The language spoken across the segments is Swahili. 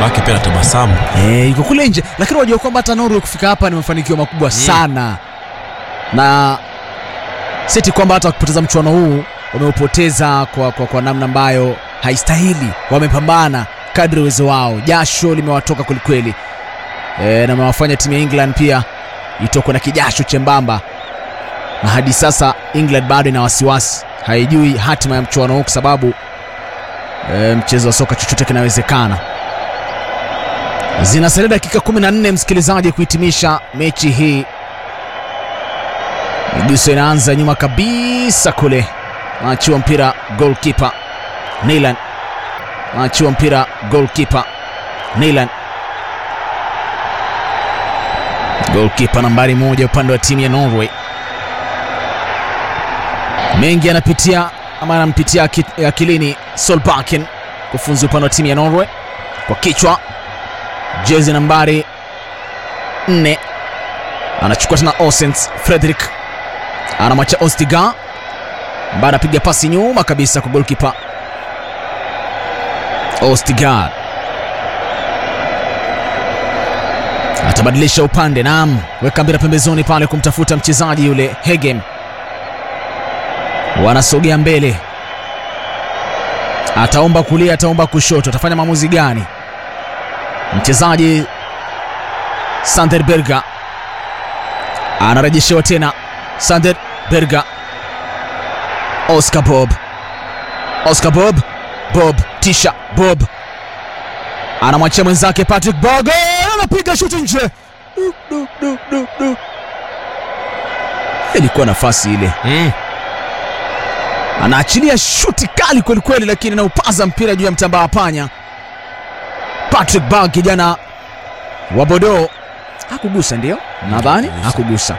babake pia anatabasamu Eh, yuko kule nje lakini unajua kwamba hata Norway kufika hapa ni mafanikio makubwa sana na siti kwamba hata wakipoteza mchuano huu wameupoteza kwa, kwa, kwa namna ambayo haistahili wamepambana kadri uwezo wao jasho limewatoka kwelikweli e, na mewafanya timu ya england pia itokwe na kijasho chembamba na hadi sasa england bado ina wasiwasi haijui hatima ya mchuano huu kwa sababu e, mchezo wa soka chochote kinawezekana zinasalia dakika 14 msikilizaji kuhitimisha mechi hii miguso inaanza nyuma kabisa kule aachiwa mpira golkipa nilan aachiwa mpira golkipa nilan golkipa nambari moja upande wa timu ya norway mengi anapitia ama anampitia aki- akilini solbaken kufunzi upande wa timu ya norway kwa kichwa jezi nambari 4 anachukua tena osens frederick anamwacha ostiga ambaye anapiga pasi nyuma kabisa kwa golkipa ostigar atabadilisha upande nam weka mpira pembezoni pale kumtafuta mchezaji yule hegem wanasogea mbele ataomba kulia ataomba kushoto atafanya maamuzi gani mchezaji sander berga anarejeshewa tena sander berga oscar bob oscar bob bob tisha bob anamwachia mwenzake patrick bogo anapiga shuti nje Du, du, du, du, du. ilikuwa nafasi ile mm. anaachilia shuti kali kwelikweli lakini anaupaza mpira juu ya mtambaa wa panya patrick bag kijana wa bodo hakugusa ndio nadhani Hakugusa. hakugusa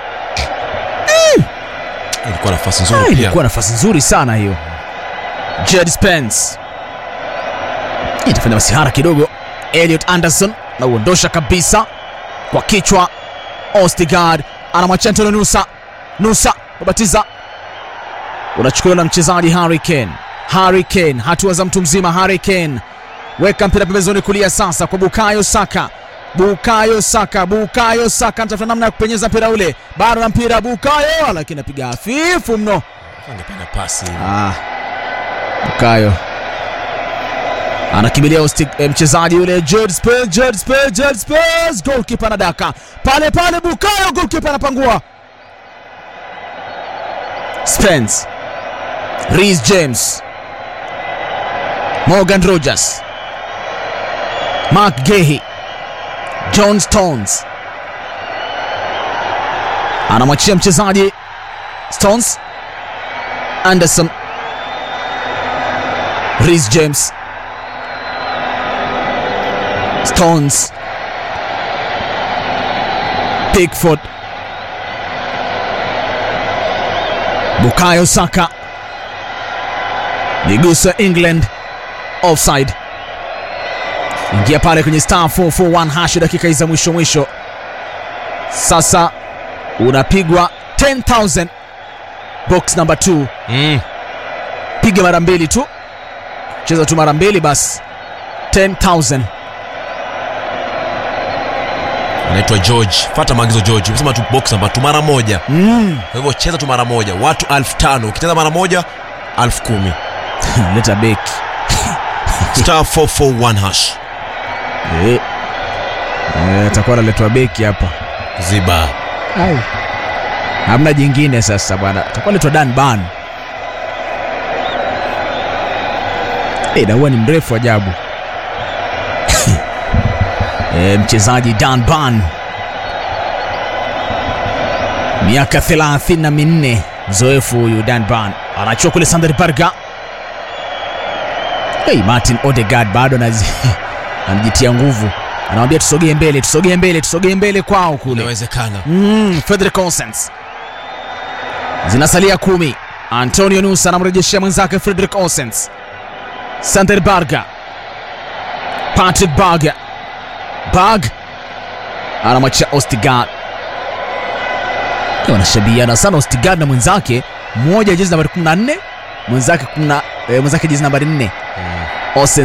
ilikuwa nafasi Ah, nzuri pia ilikuwa nafasi nzuri sana hiyo jed spence itafanya masihara kidogo eliot anderson na uondosha kabisa kwa kichwa ostigard anamwachia antonio nusa nusa babatiza unachukuliwa na mchezaji harry kane harry kane hatua za mtu mzima harry kane weka mpira pembezoni kulia sasa kwa bukayo saka bukayo saka bukayo saka anatafuta namna ya kupenyeza mpira ule bado na mpira bukayo lakini apiga hafifu mno angependa pasi ah, bukayo anakimbilia usti- eh, mchezaji yule Jude Spence, Jude Spence, Jude Spence. goalkeeper anadaka pale pale bukayo goalkeeper anapangua spence Reece james morgan rogers mark gehi john stones anamwachia mchezaji stones anderson Reece james stones pickford bukayo saka miguso ya england offside ingia pale kwenye star 441 hash dakika hizi za mwisho mwisho sasa unapigwa 10000 box number 2 mm. piga mara mbili tu cheza tu mara mbili basi 10000 anaitwa george fata maagizo george umesema tu box namba tu mara moja mm. kwa hivyo cheza tu mara moja watu elfu tano ukicheza mara moja elfu kumi leta beki star 441 hash Eh. Eh, atakuwa analetwa beki hapa ziba hamna jingine sasa bwana atakuwa letwa dan ban Eh, na huwa ni mrefu ajabu e, mchezaji dan ban miaka thelathini na minne mzoefu huyu dan ban anachua kule sander barga hey, martin odegard bado anazi- anajitia nguvu anawambia tusogee mbele tusogee mbele tusogee mbele kwao kule inawezekana mm, Frederick Olsens zinasalia kumi antonio nusa anamrejeshea mwenzake frederick Olsens sander barga patrick barga bag anamwachia ostigard wanashabiana sana ostigard na mwenzake mmoja jezi nambari 14 mwenzake 10 eh, mwenzake jezi nambari 4 mm. Olsen